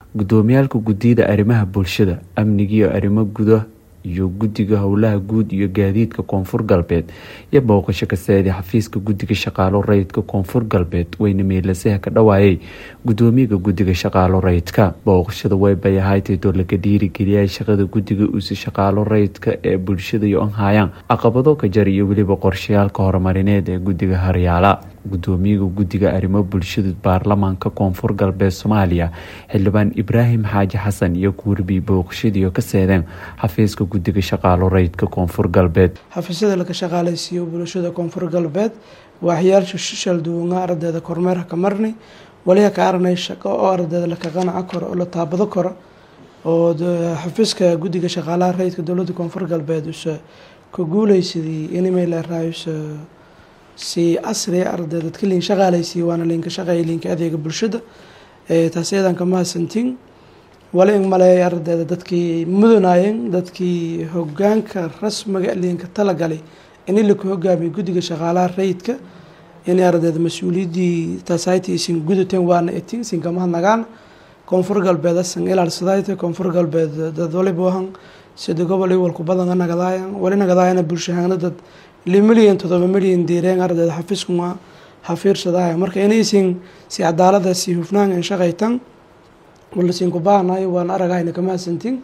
gudoomiyaalka guddiyada arrimaha bulshada amniga iyo arrimo guda iyo guddiga howlaha guud iyo gaadiidka koonfur galbeed iyo booqasho ka saaday xafiiska guddiga shaqaalo rayidka koonfur galbeed weyne meelasaha ka dhawaayay gudoomiyaga guddiga shaqaalo rayidka booqashada weybay ahaydtoo laga dhiirigeliyay shaqada guddiga uuse shaqaalo rayidka ee bulshada iyo anhayaan caqabado ka jar iyo weliba qorshayaalka horumarineed ee guddiga haryaala gudoomiyaga guddiga arrimo bulshada baarlamaanka koonfur galbeed soomaaliya xildhibaan ibraahim xaaji xasan iyo kuurbi booqashadiio ka seedeen xafiiska guddiga shaqaalo rayidka koonfur galbeed xafiisyada laga shaqaaleysiiyo bulshada koonfur galbeed waaxyaalsha shishal duwanga ardayda kormeerha ka marnay waliha ka aragnay shaqo oo ardayda laka qanaca karo oo la taabado karo oo xafiiska guddiga shaqaalaha rayidka dowlada koonfur galbeed use ka guuleysadii inimaylerayuse si casri arday dadka liin shaqaaleysiiya waana liinka shaqeeya liinka adeega bulshada taas iyadan ka mahadsantiin wali in maleeya ardayda dadkii mudanayeen dadkii hogaanka rasmiga liinka talagalay ini laka hogaamiyo guddiga shaqaalaha rayidka inay ardayda mas-uuliyadii taasayta isin gudateen waana etin isinka mahadnagaan koonfur galbeed asan ilaalsadayta koonfur galbeed dad waliba wahan sida gobol iwalku badan nagadaayan wali nagadaayana bulshahaana dad li milyan todoba milyan diireen ardayda xafiiskuma hafiirsadaya marka inaysin si cadaalada si hufnaan in shaqaytan walasiinku baahnayo waan aragayna ka mahadsantiin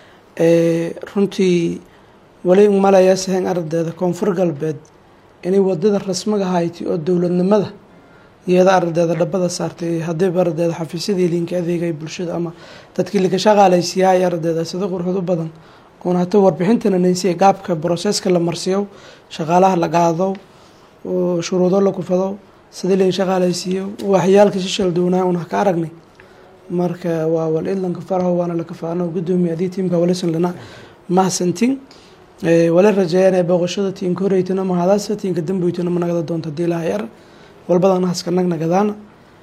runtii wali malaya sahen ardayda koonfur galbeed inay wadada rasmiga hayti oo dowladnimada iyada ardayda dhabada saartay hadiiba ardayda xafiisyadii liinka adeegay bulshada ama dadkii laka shaqaaleysiyaay ardayda sida qurxud u badan oon hata warbixintana nansiya gaabka broseska la marsiyo shaqaalaha la qaado shuruudo la kufado sidii liin shaqaaleysiiyo waxyaalka shishal duwnaa un ka aragnay marka waa wal idlanka faraho waana lakafaano gudoomiya adii tiimka walisan lana mahadsantiin wala rajeeyaan ee booqashada tiinka horeytana mahadaasa tiinka damboytana ma nagada doonta hadii ilaha yar walbadana haska nag nagadaana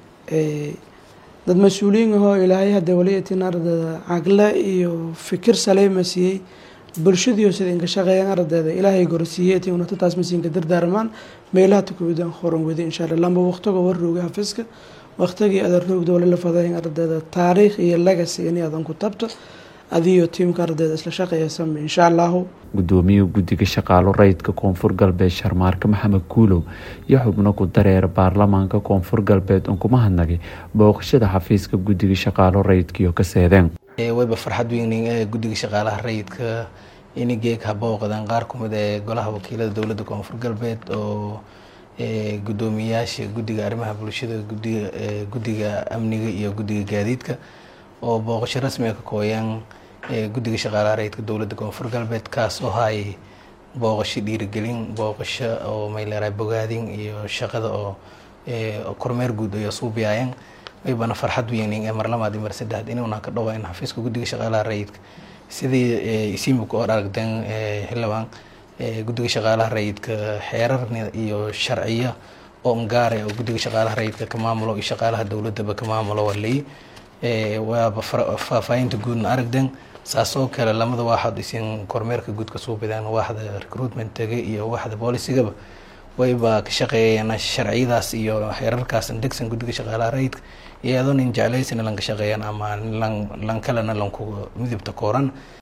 dad mas-uuliyiin ahoo ilaahay hadda waliyatin ardayda cagle iyo fikir saleema siiyey bulshadiio sida inka shaqeeyaan ardayda ilaahay gorsiiyey ti unata taas masiinka dardaarmaan meelaha tukubidan horan wadi insha alla lamba waqtiga warrooga xafiiska waqtigii adan roogda wali la fadayn ardayda taariikh iyo legacy ini adan ku tabta adiyo tiimka ardayda isla shaqeeya same insha allahu gudoomiyaha guddiga shaqaalo rayidka koonfur galbeed sharmaarke maxamed kuulow iyo xubno ku dareera baarlamaanka koonfur galbeed un kuma hadnagay booqashada xafiiska guddiga shaqaalo rayidkaiyo ka seedeen wayba farxad weynin ee guddiga shaqaalaha rayidka inay geeg habooqdaan qaar kumid ee golaha wakiilada dowladda koonfur galbeed oo gudoomiyayaasha guddiga arrimaha bulshada gudiga guddiga amniga iyo guddiga gaadiidka oo booqasho rasmiga ka kooyaan guddiga shaqaalaha rayidka dowladda koonfur galbeed kaas oo hayay booqasho dhiirigelin booqasho oo mayleeraa bogaadin iyo shaqada oo kormeer guud ay suubiyaayeen waybana farxad weynin ee mar labaad iyo mar saddexaad inuuna ka dhawaa in xafiiska guddiga shaqaalaha rayidka sidii isiimika oo aragteen xildhibaan guddiga shaqaalaha rayidka xeerar iyo sharciya oo ngaare oo guddiga shaqaalaha rayidka ka maamulo iyo shaqaalaha dowladaba ka maamulo walay waaba faahfaahinta guudna aragden saasoo kale lamada waaxad isin kormeerka guud ka suubidaan waaxda recruitmentaga iyo waaxda boolicigaba wayba ka shaqeeyeen sharciyadaas iyo xeerarkaas degsan guddiga shaqaalaha rayidka iyadoo nin jeclaysina lanka shaqeeyaan ama lan lan kalena lanku midibta kooran